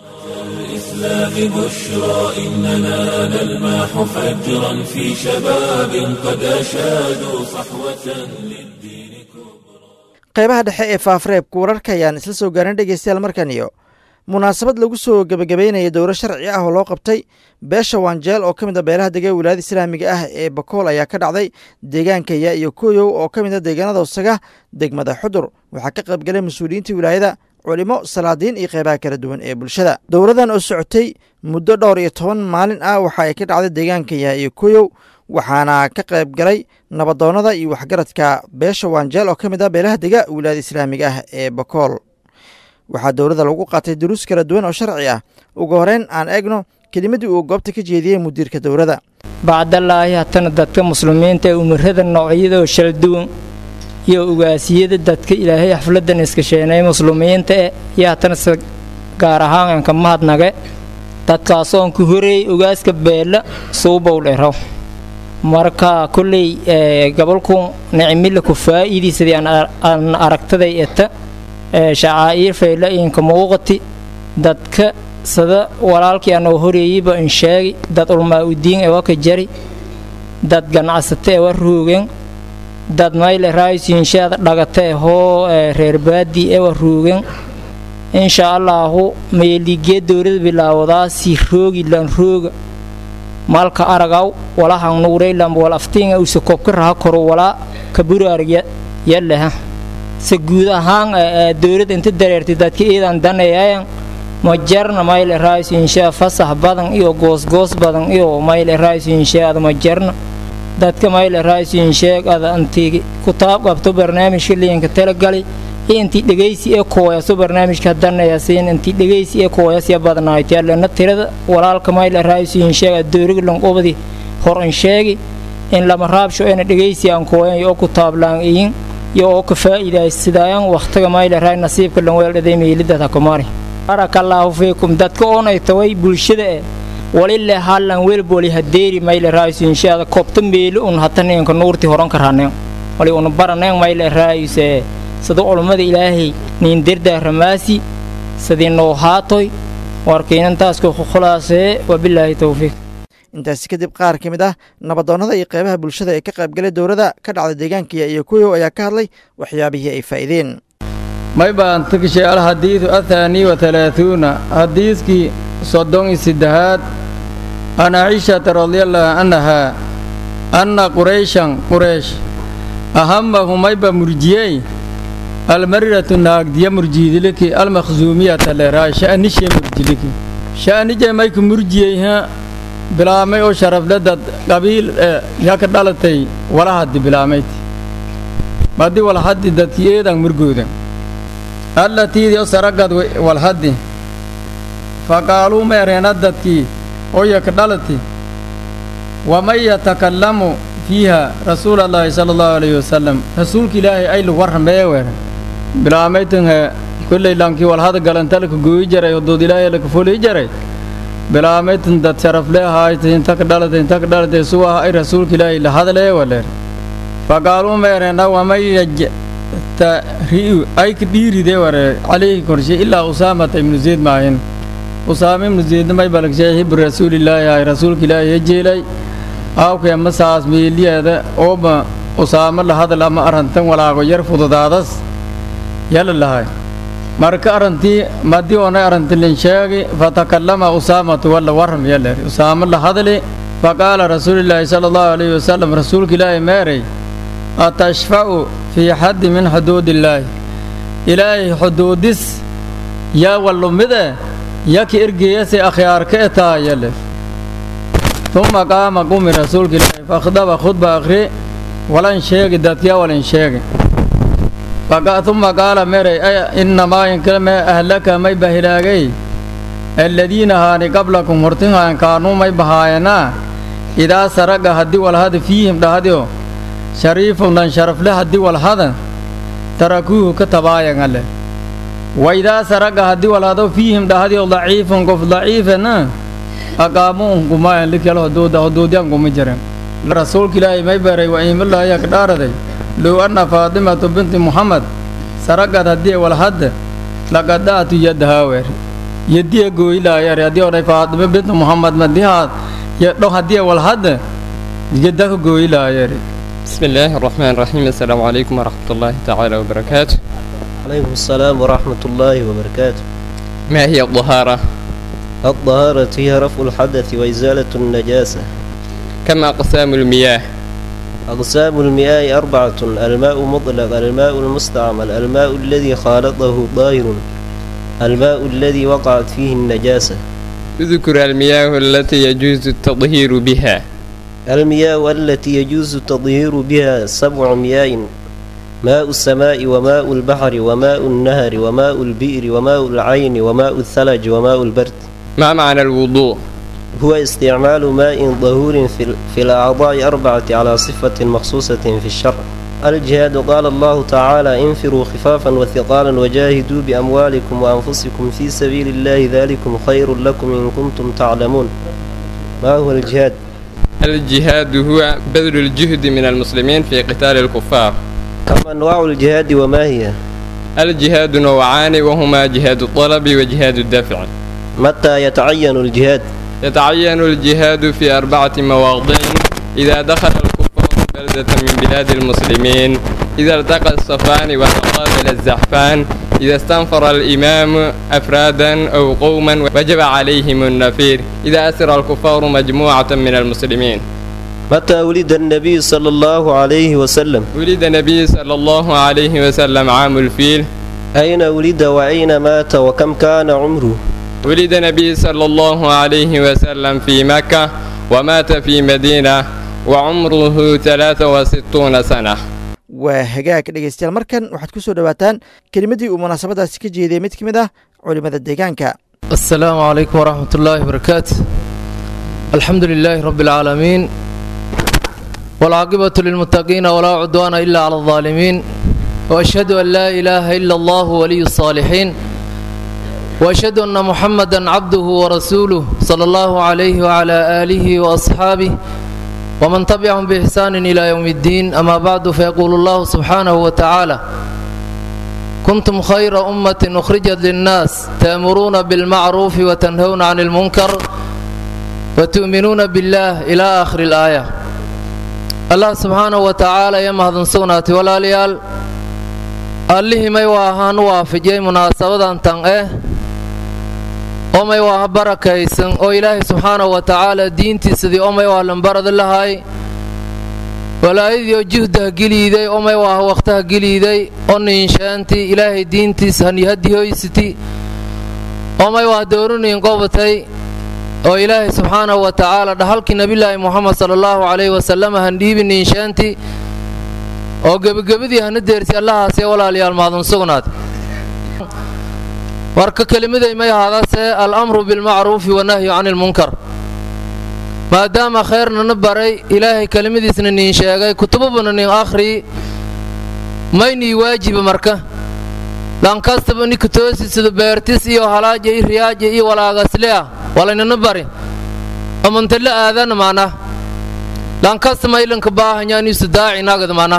الإسلام بشرى إننا نلمح فجرا في شباب قد أشادوا صحوة للدين كبرى qaybaha dhexe ee faafreebka wararka ayaan isla soo gaarin dhegeystayaal markan iyo munaasabad lagu soo gebagabeynaya dowro sharci ah oo loo qabtay beesha wanjeel oo ka mid a beelaha dega wilaayada islaamiga ah ee bakool ayaa ka dhacday deegaanka yaa iyo koyow oo ka mid a deegaanada hosaga degmada xudur waxaa ka qaybgalay mas-uuliyiinta wilaayada culimo salaadiin iyo qeybaha kala duwan ee bulshada dowradan oo socotay muddo dhowr iyo toban maalin ah waxa ay ka dhacday deegaanka yaa iyo koyow waxaana ka qayb galay nabadoonnada iyo waxgaradka beesha wanjeel oo ka mid ah beelaha dega wilaayada islaamiga ah ee bakool waxaa dowladda lagu qaatay duruus kala duwan oo sharci ah ugu horeyn aan eegno kelimadii uu goobta ka jeediyey mudiirka dowladda bacdallaahi hatana dadka muslimiinta ee umarada noocyadoo shala duwan iyo ugaasiyada dadka ilaahay xafladan iskasheenay muslimiinta e iyo hatana se gaar ahaan aan ka mahadnage dadkaasoon ku horeeyey ogaaska beella suubow dhero marka kolley gobolku nicmila ku faa'iidaysadii aan aragtaday eta shacaa'iir fayla inka muuqati dadka sada walaalkii anoo horeeyeyba in sheegi dad ulmaa udiin ewa ka jari dad ganacsata ewa ruugen dad mayle raaysiinshaada dhagata ehoo reer baadii ewa ruugen insha allaahu meeligee dowlada bilaawadaa si roogi lan rooga malka aragaw walahan nuureylamb wal aftiinga usa kobka raha koro walaa kaburaarg yaleha se guud ahaan dowladda inta dareertay dadka iidan daneeyayan ma jarna mayle raaysiinshaa fasax badan iyo goosgoos badan iyo mayle raaysiinshaada ma jarna dadka mayle raaysiinsheeg ada antii kutaab qabto barnaamijka liinka talagali iyo intii dhegaysi ee kooyaso barnaamijka hadanayasiin intii dhegaysi ee kooyasya badnaaytiyaalena tirada walaalka mayla raayusiin sheega dooriga lanqobadi hor in sheegi in lama raabsho ena dhegaysi aan kooyan yo ku taablaan iyin yo oo ka faa'iidaysidaayan wakhtiga mayla raay nasiibka lanweeldhaday meelidad hakumaari barakallaahu fiikum dadka oonay taway bulshada e walile hallan welboli hadeeri mayle raayusu inshaada koobta meeli un hataninka nuurti horan karaaneen wali una baraneen mayle raayuse sida culummada ilaahay niin derdaa ramaasi sidii noo haatoy warkiinantaasku khulaasee wabilaahi towfiiq intaasi kadib qaar ka mid ah nabadoonnada iyo qeybaha bulshada ee ka qaybgalay dowladda ka dhacda deegaankiya iyo kuyow ayaa ka hadlay waxyaabihii ay faa'iideen may baan tagshay alxadiidu athaanii wa halaahuuna xadiiskii soddon iyo saddexaad an caishata radiallahu canhaa anna qurayshan quraysh ahamahu mayba murjiyey almariratu naagdiya murjiidiliki almakhsuumiyata leeraa sha'nishe murjiliki sha'nije mayku murjiyeyha bilaamay oo sharafledad qabiil yaka dhalatay walahaddi bilaamayt maddi walhaddi dadki eedan murgooda allatiidii o saragad walhaddi faqaaluu meereena dadkii oo yaka dhalati waman yatakallamu fiiha rasuula allaahi sala allahu alayhi wasalam rasuulka ilaahay aylu warrameewer bilaamaytanhe kolley lankii walhada galantalka gooyi jaray odood ilaahay laka folii jaray bilaamaytan dad sharafle ahaayta inta ka dhalatay inta ka dhalatay suwaha ay rasuulka ilaahay la hadlee waleer faqaaluu meereena waman yajtari'u ay ka dhiiride ware calayhi korshe ilaa usaamata ibnu zeyd maahin usaama ibnu zeydna may balagshay hibru rasuulilaahi ay rasuulka ilaahay hejeelay aawkee masaas meeliyeeda ooba usaamo la hadal ama arrantan walaago yar fududaadas yala lahay marka arrantii madii oonay arrantilin sheegi fatakallama usaamatu walla warram yaler usaamo la hadli faqaala rasuulilaahi sala allahu alayhi wasalam rasuulka ilaahay meeray atashfa'u fii xaddi min xuduudillaahi ilaahay xuduudis yaa wallumide yaki ergeeyase akhyaarka e taa yaler uma qaama qumi rasuulka ilaahay fakhdaba khudba akhri walan sheegi dadkyaa walan sheegi uma qaala meray innamaa inkale mee ahlaka may bahilaagay aladiina haani qablakum hortinhaan kaanuu may bahaayanaa idaa saraga haddii walhada fiihim dhahdio shariifun dhan sharafle haddii walhada tarakuuhu ka tabaayangale wa idaa saraga haddii walhado fiihim dhahdio daciifun qof daciifana aqaamuun kumaayan likyal hoduuda hoduudyan kuma jiran rasuulka ilaahay may baray wa iimilaahiya ka dhaaraday low anna faatimatu binti muxamed saragad haddii walhadda laqada'tu yadhaawer yadiya gooyilaayar haddii odhay faatime binti muxamed madihaad yadho haddii walhadda yadaka gooyilaayar بسم الله الرحمن الرحيم السلام عليكم ورحمة الله تعالى وبركاته عليكم السلام ورحمة الله وبركاته ما هي الطهارة؟ الطهارة هي رفع الحدث وإزالة النجاسة كم أقسام المياه؟ أقسام المياه أربعة الماء مطلق الماء المستعمل الماء الذي خالطه ظاهر الماء الذي وقعت فيه النجاسة اذكر المياه التي يجوز التطهير بها المياه التي يجوز التطهير بها سبع مياه ماء السماء وماء البحر وماء النهر وماء البئر وماء العين وماء الثلج وماء البرد ما معنى الوضوء؟ هو استعمال ماء ظهور في, في الأعضاء أربعة على صفة مخصوصة في الشرع الجهاد قال الله تعالى انفروا خفافا وثقالا وجاهدوا بأموالكم وأنفسكم في سبيل الله ذلكم خير لكم إن كنتم تعلمون ما هو الجهاد؟ الجهاد هو بذل الجهد من المسلمين في قتال الكفار كم أنواع الجهاد وما هي؟ الجهاد نوعان وهما جهاد الطلب وجهاد الدفع متى يتعين الجهاد؟ يتعين الجهاد في أربعة مواضع إذا دخل الكفار بلدة من بلاد المسلمين إذا التقى الصفان وتقابل الزحفان إذا استنفر الإمام أفرادا أو قوما وجب عليهم النفير إذا أسر الكفار مجموعة من المسلمين متى ولد النبي صلى الله عليه وسلم؟ ولد النبي صلى الله عليه وسلم عام الفيل أين ولد وأين مات وكم كان عمره؟ ولد النبي صلى الله عليه وسلم في مكة ومات في مدينة وعمره 63 سنة waa hagaag dhegeystayaal markan waxaad ku soo dhowaataan kelimadii uu munaasabadaasi ka jeediyey mid ka mid ah culimada deegaanka السلام عليكم ورحمة الله وبركاته الحمد لله رب العالمين والعاقبة للمتقين ولا عدوان إلا على الظالمين وأشهد أن لا إله إلا الله ولي الصالحين وأشهد أن محمدا عبده ورسوله صلى الله عليه وعلى آله وأصحابه ومن تبعهم بإحسان إلى يوم الدين أما بعد فيقول الله سبحانه وتعالى كنتم خير أمة أخرجت للناس تأمرون بالمعروف وتنهون عن المنكر وتؤمنون بالله إلى آخر الآية الله سبحانه وتعالى يمهد سوناتي ولا ليال allihii may waahaan waafijiyey munaasabadan tan eh oo may waaha barakaysan oo ilaahay subxaanahu wa tacaala diintiisadii oo may waaha lambarada lahay walaayadii oo juhdaha geliiday oo may waaha wakhtaha geliiday oo niinshaantii ilaahay diintiisa hanihadihoysiti oo may waaha doorinayin qobatay oo ilaahay subxaanahu wa tacaala dhahalkii nebillaahi moxamed sala allahu calayhi wasalam handhiibi niinshaantii oo gebagabadii hana deersi allahaasee walaalayaal mahadun sugnaad marka kelimaday may ahaadase al-amru bilmacruufi wanahyu cani ilmunkar maadaama khayrnana baray ilaahay kelimadiisna niin sheegay kutubabana nin akhri maynii waajiba marka lankastaba ninka toosisada beertis iyo halaaja iyo riyaaja iyo walaagasleah walaynana bari amantala aadana maana lankasta maylanka baahanyaaniisu daacinagad maana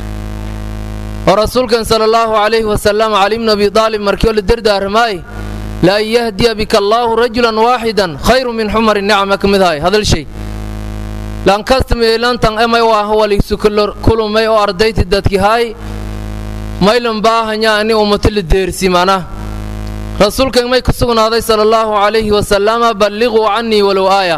oo rasuulkan sala allahu calayhi wasalam cali bnu abi aalib markii oo la dardaarmaay la an yahdiya bika allaahu rajulan waaxidan khayru min xumari nicma ka mid ahay hadal shay lankasta meelantan emay waaha waligsu kulumay oo ardayti dadki hay maylan baahanya ani ummato la deersi mana rasuulkan may ku sugnaaday sala allahu calayhi wasalama balliquu cannii walow aaya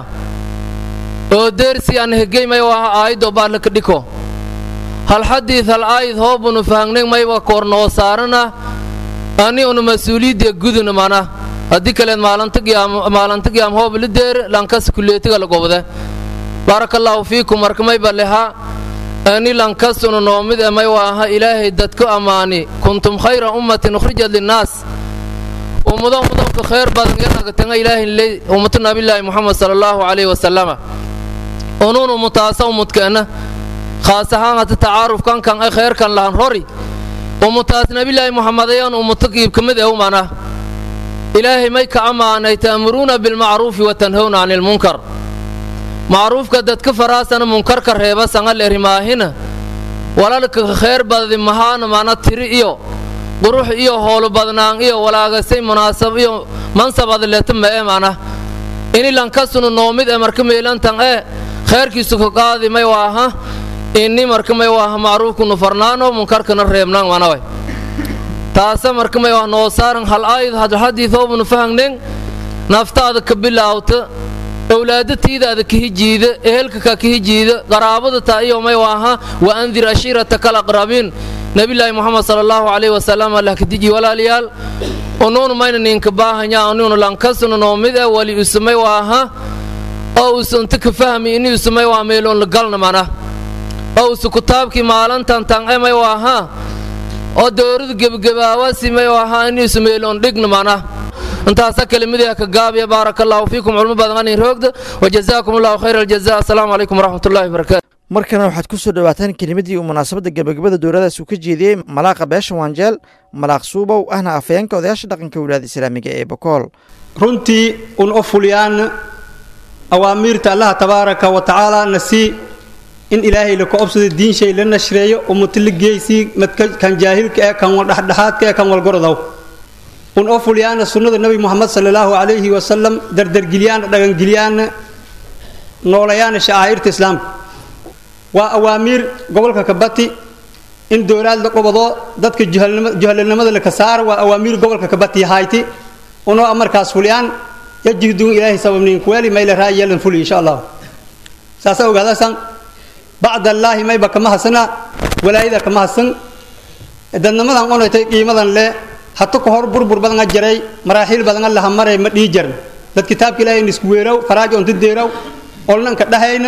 oo deersi aan hegey may waaha aayadoo baadla ka dhiko hal xadiid hal aayid hoobunu fahangnay mayba koornoo saarana ani una mas-uuliyadda guduna mana haddii kaleed maalinta giyaam hoob la deer lankas kuleetiga la gobde baarakallaahu fiikum marka mayba leha ani lankas una noomid e may waaha ilaahay dadku ammaani kuntum khayra ummatin ukhrijat linnaas ummado ummadonka khayr badan yanagatenga ilaahay ley ummatu nabilaahi muxamed sala allahu calayhi wasalama unuun ummutaasa ummudkeena khaas ahaan hata tacaarufkan kan ay khayrkan lahan rori ummutaas nabilaahi muxamadayaan ummato qiib ka mid eh umana ilaahay may ka ammaanay ta'muruuna bilmacruufi wa tanhowna cani ilmunkar macruufka dadka faraasana munkarka reeba sangal erimaahina walalka khayr badadi mahaana mana tiri iyo qurux iyo hoolu badnaan iyo walaagasay munaasab iyo mansabad leeta ma'e mana ini lankasunu noomid e marka meelantan ee khayrkiisu ka qaadi may waaha inni marka may waaha macruufkunu farnaano munkarkana reebnaan manaway taasa marka may waa noo saaran hal aayad hadxadiidoobunu fahangnen naftaada ka bilaawta owlaadatiidaada ka hijiida ehelka ka ka hijiida qaraabada taa iyo may waaha wa andir ashiirataka alaqrabiin nabilaahi moxamed sala allahu calayhi wasalam allah ka diji walaalayaal unuunu mayna ninka baahanya anuunu lankasuna noomid e wali usumay waaha oo usu inta ka fahmi ini usumay waa meeloon la galna mana oo usu kutaabkii maalantan tan emay waaha oo dowradu gebagabaawasi may waaha ini usu meeloon dhigna mana intaasa kelimadii ka gaabiya baaraka allahu fiikum culmo badan anin roogda wajazaakum allahu khayra aljaza assalaamu calaykum waraxmat ullahi wabarakaatu markana waxaad ku soo dhowaataan kelimadii uu munaasabadda gebagabada dowladaas uu ka jeediyey malaaqa beesha waanjeel malaaq suubow ahna afayeenka odayaasha dhaqanka wilaada islaamiga ee bokool runtii un u fuliyaan awaamiirta allaha tabaaraka wa tacaala na sii in ilaahay la ka obsado diinshay la nashreeyo ummato la geysii madka kan jaahilka ee kan dhexdhexaadka ee kan walgorodow un oo fuliyaana sunnada nebi moxamed sala allahu calayhi wasalam dardargeliyaana dhagangeliyaana noolayaana shacaa'irta islaamka waa awaamiir gobolka kabati in dowlaad la qobado dadka juhalanimada la ka saara waa awaamiir gobolka kabati hayti unoo markaas fuliyaan yajihduun ilaahay sababniin kuweeli mayla raayeelan fuli insha allah saasa ogaadasan bacd allaahi mayba kama hasana walaayada kama hasan dadnimadan onaytay qiimadan le hata ka hor burbur badan a jaray maraaxiil badan a laha maray ma dhii jarn dad kitaabka ilaahay nisku weeraw faraajo onta deeraw olnanka dhahayna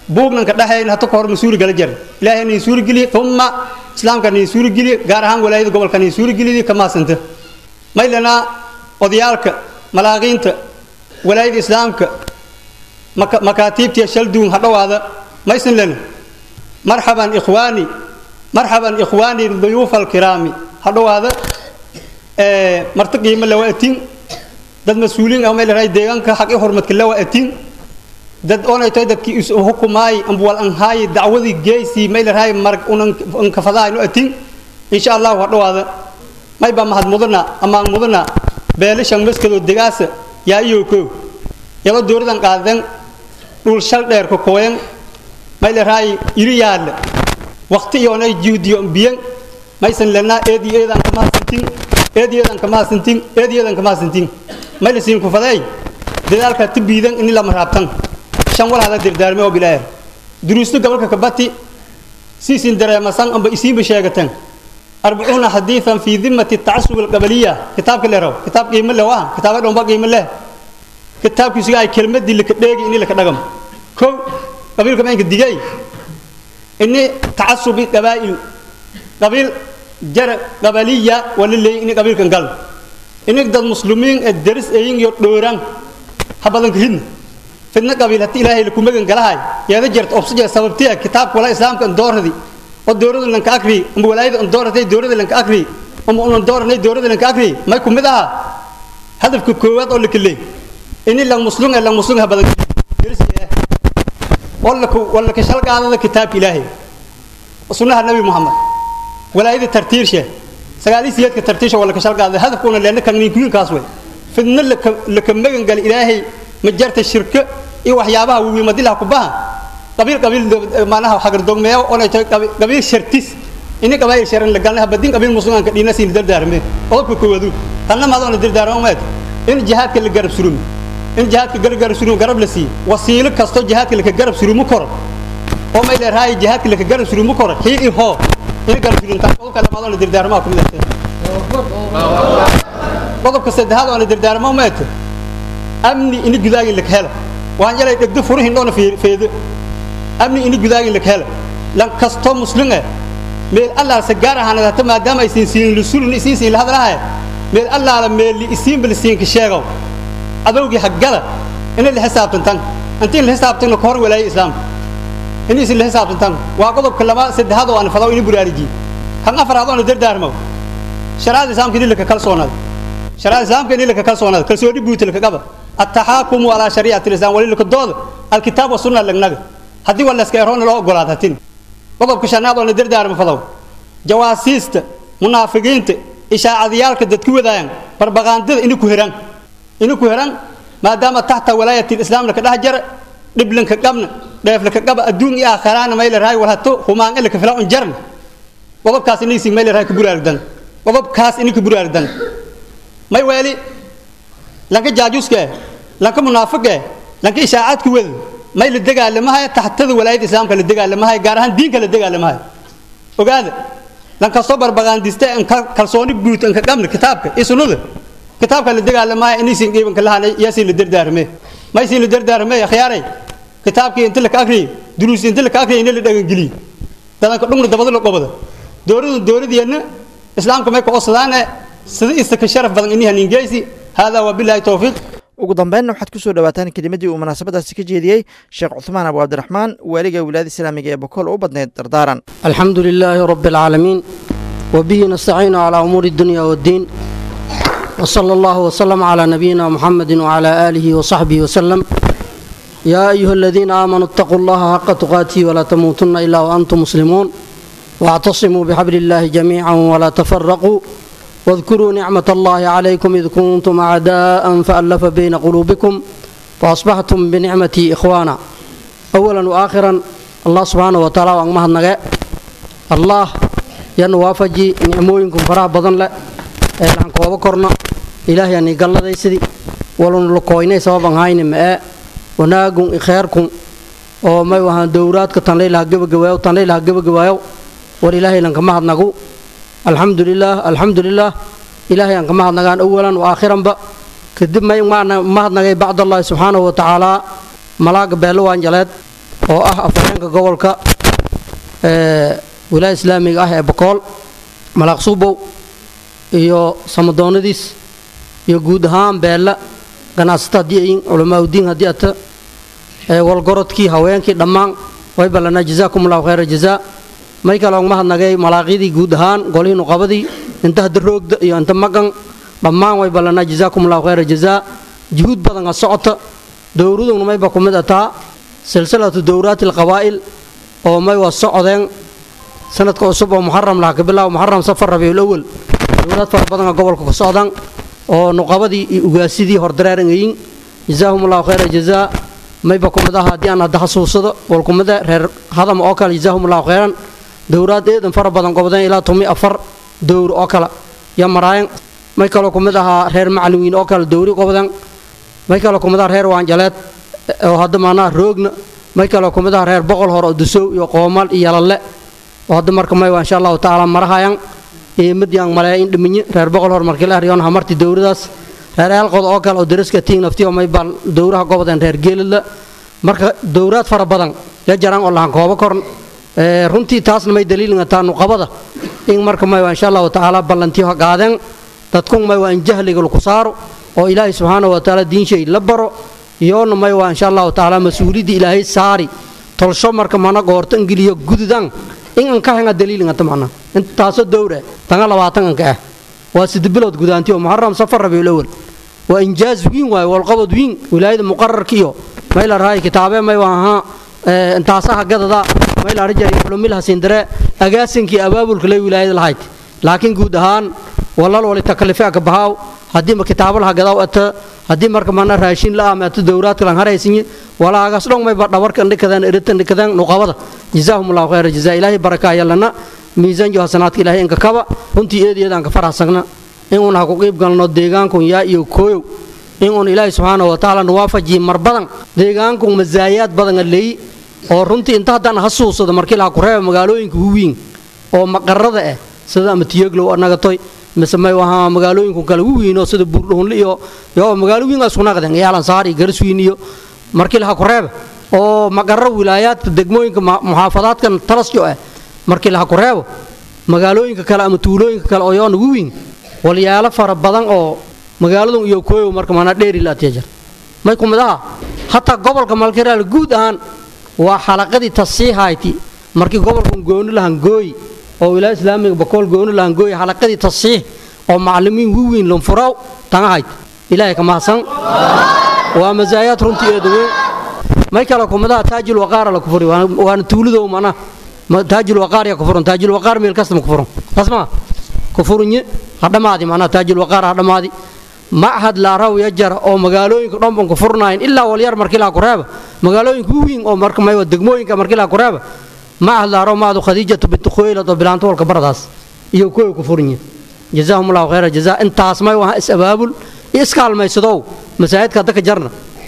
buugnan ka dhaxayn hata ka hor ma suuri gala jara ilaahay nin suuri geliye umma islaamka nin suuri geliye gaar ahaan walaayada gobolka nin suuri geliyay ka maasanta maylana odayaalka malaaqiinta walaayada islaamka makaatiibtiya shalduun ha dhowaada maysan lena marxaban ikhwaani marxaban ikhwaani duyuufa alkiraami ha dhowaada marti qiimo lawa atin dad mas-uuliin ah maylahay deegaanka xaq i hormadka lawa atin dad onay tahay dadkii is hukumaay ambwal anhaay dacwadii geysii maylahay marag unankafadaayno atin insha allahu ha dhowaada mayba mahad mudana amaan mudana beelishan maskadoo degaasa yaa iyo kow yaba dowladan qaadan dhul shal dheer ka kooyan maylahay iri yaalla waqti iyoonay juhdiyo biyan maysan lanaa eed iyo eedaan kama hasantin eed iyo eedaan kama hasantin eed iyo eedaan kama hasantin maylasiin ku faday dadaalka tibiidan in lama raabtan shan walaada dirdaarme oo bilaayar duruusto gobolka kabati siisin dareemasan amba isiinba sheegatan arbacuuna xadiidan fii dimati tacasub alqabaliya kitaabka leeraw kitaab qiimo leh waa kitaaba dhomba qiimo leh kitaabkiisuga ay kelmadii laka dheegi ini laka dhagam kow qabiilka maynka digay ini tacasubi qabaa'il qabiil jara qabaliya wala leey ini qabiilkan gal ini dad muslimiin ee daris ayin iyo dhooran ha badanka hidna fidna qabiil haddii ilaahay laku magan galahay yeeda jarta obsija sababtiya kitaabka wala islaamka dooradi oo dowlada lanka akri ama walaayada dooratay dowlada lanka akri ama unan dooranay dowlada lanka akri may ku mid aha hadafka koowaad oo laka leey ini lang muslum ee lang muslum ha badan wala ka shalqaadada kitaabka ilaahay sunnaha nabi muhammad walaayada tartiirshe sagaalisiyeedka tartiirshe wala ka shalqaadada hadafkuna leena kanniinkuinkaas wey fidna laka magan gal ilaahay ma jarta shirka iyo waxyaabaha wiimadilaha kubaha qabiil qabiil maanaha xagardogmeeyo onay tahay qabiil shartis ini qabaayil sharan la galna badin qabiil muslimaanka dhiina siin dardaarme qodobka koowaadu tanna maadona dardaarmo meed in jihaadka la garab surumo in jihaadka garab garab surumo garab la siiyo wasiilo kasto jihaadka la garab surumo koro oo may leerahay jihaadka la garab surumo koro hii i hoo in garab surunta qodobka lamaadona dardaarmo ku mid qodobka saddexaad oo dardaarmo meed amni ini gudaagin la helo waan yalay dhegdo furihin dhoona feedo amni ini gudaagin la helo lan kasto muslim eh meel allah sa gaar ahaan hata maadaama ay siin siin lusulni siin siin lahadlahay meel allah la meel li siin bil siin ka sheego adowgi haggala in la xisaabtantan intii la xisaabtan ka hor walaay islaam in isin la xisaabtantan waa qodobka laba saddexaad oo aan fadaw in buraariji kan afraad oo dardaarmo sharaad islaamka in la ka kalsoonaad sharaad islaamka in la ka kalsoonaad kalsooni buutil ka qaba التحاكم على شريعة الإسلام ولي كدود الكتاب والسنة لنجا هدي ولا سكيرون لو قولات هتين قضب كشناد ولا دير دار مفضو جواسيست منافقين إشاعة ديالك دتكو ذاين بربغاند إنو كهران إنو كهران ما دام تحت ولاية الإسلام لك دهجر دبلن كقبنا دايف لك قبا الدون يا خران ما إلى راي ولا تو هما لك فلا جرم قضب كاس إني سين ما إلى راي كبر أردن قضب كاس إني كبر أردن ما يوالي lanka jaajuuska lanka munaafiqa lanka ishaacaadka wada may la dagaalamahay taxtada walaayada islaamka la dagaalamahay gaar ahaan diinka la dagaalamahay ogaada lanka soo barbaqaandista an kalsooni guud an ka qabna kitaabka iyo sunnada kitaabka la dagaalamahay inaysan qiibanka lahaanay yaasin la dardaarmee maysin la dardaarmee akhyaaray kitaabkii inta laka akriyo duruus inta laka akriyo in la dhagangeliyo dadanka dhungna dabada la qobada dowladu dowladeenna islaamka may ka osadaane sida istaka sharaf badan inihan ingeysi هذا وبالله التوفيق ugu dambeynna waxaad ku soo dhawaataan kelimadii uu munaasabadaasi ka jeediyey sheekh cuثmaan abu cabdiraxmaan waaliga wilaayada islaamiga ee bokool u badneyd dardaaran الحمد لله رب العالمين وبه نستعين على أمور الدنيا والدين وصلى الله وسلم على نبينا محمد وعلى آله وصحبه وسلم يا أيها الذين آمنوا اتقوا الله حق تقاته ولا تموتن إلا وأنتم مسلمون واعتصموا بحبل الله جميعا ولا تفرقوا واذكروا نعمة الله عليكم إذ كنتم أعداء فألف بين قلوبكم فأصبحتم بنعمتي إخوانا أولا وآخرا الله سبحانه وتعالى وأنمه النجاء الله ينوافجي نعموينكم فرح بدن لا إلهان كوابا كورنا إلهي أني قال لدي سدي ولن لقويني سببا هاين ماء وناقون إخيركم oo may wahaan dowraadka tanlaylaha gebagabaayo tanlaylaha gebagabaayo war ilaahay lanka mahadnagu alxamdu lilaah alxamdu lilaah ilaahay aan ka mahadnagaan awalan wa aakhiranba kadib may mahadnagay bacdallahi subxaanahu wa tacaalaa malaaga beelo waanjaleed oo ah afhayeenka gobolka wilaaya islaamiga ah ee bokool malaaq suubow iyo samadoonadiis iyo guud ahaan beella ganacsata haddii ayin culamaauddiin haddii ata walgorodkii haweenkii dhammaan way ballanaa jazaakum allahu khayra jazaa may kale ogma hadnagay malaaqyadii guud ahaan golihii nuqabadii inta hadda roogda iyo inta maqan dhammaan way ballanaa jazaakum allahu khayra jazaa juhuud badan a socota dowraduna mayba ku mid ataa silsilatu dowraati alqabaa'il oo may waa socdeen sanadka cusub oo muxaram laha ka bilaabo muxaram safar rabiicul awal dowlaad fara badan oo gobolka ka socdaan oo nuqabadii iyo ugaasidii hordareerangayin jazaahum allahu khayra jazaa mayba ku mid aha haddii aan hadda xasuusado walkumida reer hadam oo kale jazaahum allahu khayran dowraad eedan fara badan qobdeen ilaa tumi afar dowr oo kale ya maraayan may kaloo ku mid ahaa reer macalimiin oo kale dowri qobdeen may kaloo ku mid aha reer waanjaleed oo hadda maanaa roogna may kaloo ku mid aha reer boqol hore oo dusow iyo qoomal iyo yalalle oo hadda marka may waa insha allahu tacaala marahayan eemadiyan malee in dhiminye reer boqol hor markii la aryoon hamarti dowradaas reer eelqood oo kale oo daraska tiin naftiyo may bal dowraha gobodeen reer geelidla marka dowraad fara badan ya jaraan oo lahan kooba korn runtii taasna may daliilingataa nuqabada in marka may waa insha allahu tacaala ballantiyo ha qaadeen dadkun may waa in jahliga laku saaro oo ilaahay subxaana wa tacaala diinshay la baro iyoona may waa insha allahu tacaala mas-uuliyadda ilaahay saari tolsho marka mana goorto ingiliyo gududan in an ka henga daliilingata macna intaasoo dowra tanga labaatananka ah waa sida bilood gudaantiyo muxaram safar rabiul awal waa injaaz wiin waaye walqabad wiin wilaayada muqararka iyo may la rahay kitaabee may waa ahaa intaasaha gadada may la arjari culumil hasindare agaasinkii abaabulka lay wilaayada lahayd laakiin guud ahaan walal wali takalife ka bahaaw haddii ma kitaabo laha gadaw ata haddii marka mana raashin la ama ata dowraadka lan haraysinye walaagaas dhong may ba dhawarka ndhikadaan eritan dhikadaan nuqabada jazaahum allahu khayra jazaa ilaahay barakaa yallana miisaan iyo hasanaadka ilaahay inka kaba runtii eedayeedaan ka faraxsagna inuun ha ku qiib galno deegaankun yaa iyo kooyow inuun ilaahay subxaana wa tacaala nuwaafajiye mar badan deegaankun masaayaad badana leeyi oo runtii inta haddaan hasuusado markii laha ku reeba magaalooyinka wawiin oo maqarada ah sida ama tiyoglow nagatoy mise may wahaa magaalooyinku kale wawiinoo sida buurdhuunle iyo yo magaalo wiin isku naqdeen yaalansaar iyo garswiin iyo markii laha ku reeba oo maqaro wilaayaadka degmooyinka muxaafadaadkan talasjo ah markii laha ku reebo magaalooyinka kale ama tuulooyinka kale oo yoona wawiin walyaalo fara badan oo magaaladun iyo kooyow marka maanaa dheerilaatyajar may ku mid aha hataa gobolka malkiraal guud ahaan waa xalaqadii tasiihayti markii gobolkan gooni lahan gooyi oo wilaaya islaamiga bakool gooni lahan gooyi xalaqadii tasiix oo macalimiin wawiin lunfuraw tangahayd ilaahay ka mahadsan waa masaayaad runtii eeda weyn may kale kumidaha taajil waqaara la kufuri waana tuulidow mana taajil waqaar ya kufuran taajil waqaar meel kastama kufuran tasma kufurnye hadhamaadi macnaha taajil waqaar hadhamaadi machad laaraw ya jara oo magaalooyinka dhanban ku furnaayeen ilaa walyar markii laha kureeba magaalooyinka wawiin oo marka maywa degmooyinka markii laha kureeba machad laaraw maadu khadiijatu bintu khuwaylad oo bilaanta walka baradaas iyo kuwa ku furnye jazaahum allahu khayra jazaa intaas may waha is abaabul iyo iskaalmaysadow masaajidka hadda ka jarna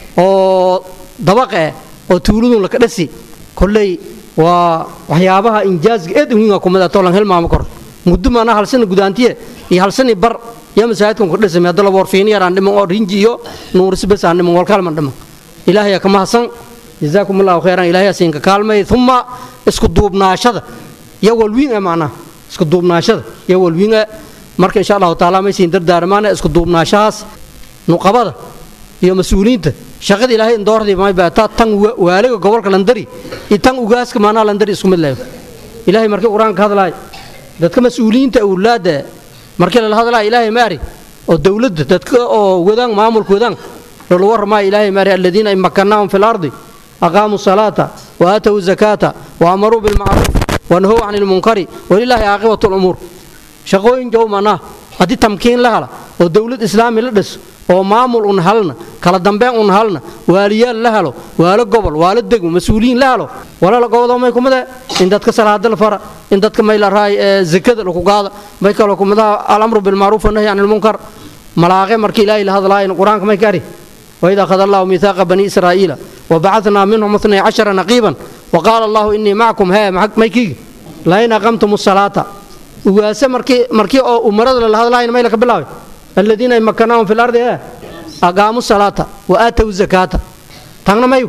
oo dabaqa eh oo tuuladun laka dhasi kolley waa waxyaabaha injaazga eed wiinga kumida toolan hilmaama kor muddo maana halsana gudaantiye iyo halsani bar yaa masaajidkan ku dhisay hadda laba warfiin yaraan dhiman oo rinji iyo nuurisi bes aan dhiman walkaalman dhiman ilaahay ka mahadsan jazaakum allahu khayran ilaahay siinka kaalmay thumma isku duubnaashada ya walwiin ee macnaha isku duubnaashada ya walwiin ee marka insha allahu taala may siin dardaarmaana isku duubnaashahaas nuqabada iyo mas-uuliyiinta shaqada ilaahay indoordii may baataa tan waaliga gobolka landari iyo tan ugaaska maanaha landari isku mid leeyo ilaahay markii qur-aanka hadlaay dadka mas-uuliyiinta awlaadda markii lala hadlaaya ilaahay maari oo dowladda dadka oo wadaan maamulka wadaan lala warramaayo ilaahay maari aladiina in makannaahum fi lardi aqaamuu salaata wa aatow zakaata wa amaruu bilmacruuf wa nahow can ilmunkari walilaahi caaqibatu lumuur shaqooyin jow manaa haddii tamkiin la hala oo dowlad islaami la dhiso oo maamul un halna kala dambeyn un halna waaliyaal la helo waalo gobol waalo degmo mas-uuliyiin la helo walala gobodoo may kumide in dadka salaada la fara in dadka may la raay ee zakada laku qaada may kaloo kumidaha alamru bilmacruuf wanahyi can ilmunkar malaaqe markii ilaahay la hadlaayin qur-aanka may kari waid akhada allahu miithaaqa bani israa'iila wabacatnaa minhum itnay cashara naqiiban waqaala allahu inii macakum hee may kiigi lain aqamtum salaata ugaase markii markii oo umarada la hadlaayin may laka bilaabay الذين مكناهم في الأرض إيه أقاموا الصلاة وآتوا الزكاة تغنى مايو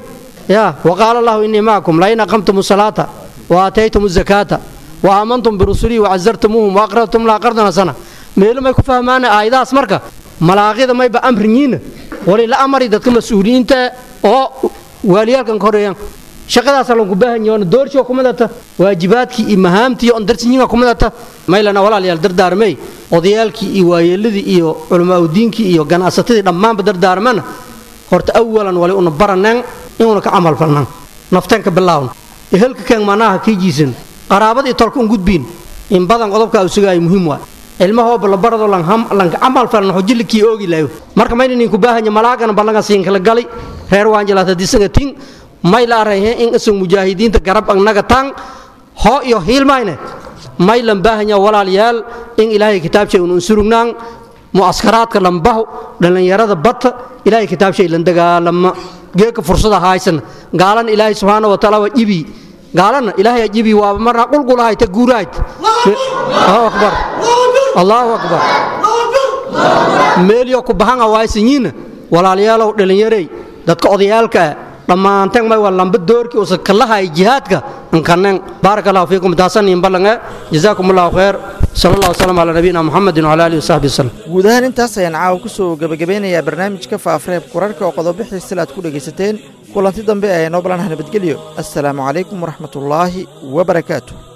ya waqaala allahu innii macakum lain aqamtum salaata wa aataytum zakaata wa aamantum birusulii wacazartumuuhum wa aqradtum la qardan hasana meelo may ku fahmaana aayadahaas marka malaaqida mayba amrinyiina wali la amari dadka mas-uuliyiinta oo waaliyaalkan ka horeeyaan shaqadaasa lanku baahan yahay doorshoo kumadata waajibaadkii iyo mahaamtii on darsinyiga kumadata maylana walaalayaal dardaarmey odayaalkii iyo waayeeladii iyo culamaauddiinkii iyo ganacsatadii dhammaanba dardaarmana horta awalan wali una baraneen inuuna ka camal falnaan nafteenka bilaawna ehelka keen manaha kii jiisan qaraabadii tolka un gudbiin in badan qodobkaa u sugaayo muhiim waa ilmahooba la barado lanka camal falna xojillikii oogi layo marka mayna ninku baahanya malaagana ballanka siinkala gali reer waanjalaata disaga ting may la arayhe in isag mujaahidiinta garab agnaga tang hoo iyo hiilmayne may lan baahanya walaalayaal in ilaahay kitaabshay un unsurugnaan mu'askaraadka lambahu dhallinyarada bata ilaahay kitaabshay lan dagaalama geeka fursada haysan gaalan ilaahay subxaana wa taala waa jibi gaalana ilaahay jibi waaba marna qulqulahay ta guurahayd allahu akbar allahu akbar meelyo ku bahanga waaysanyiina walaalayaalow dhallinyarey dadka odayaalka ah dhammaanteen may waa lamba doorkii usa kalahay jihaadka nkaneen baaraka allahu fiikum taasanin ballange jazaakum allahu khayr sala allah wasalam calaa nabiyina muxamedin wala alihi wasaxbi wasallam guud ahaan intaas ayaan caawa ku soo gebagabeynayaa barnaamijka faafreeb kurarka oo qodobixii sila aad ku dhegaysateen kulanti dambe ee noo balanaha nabadgelyo assalaamu calaykum waraxmatullaahi wabarakaatu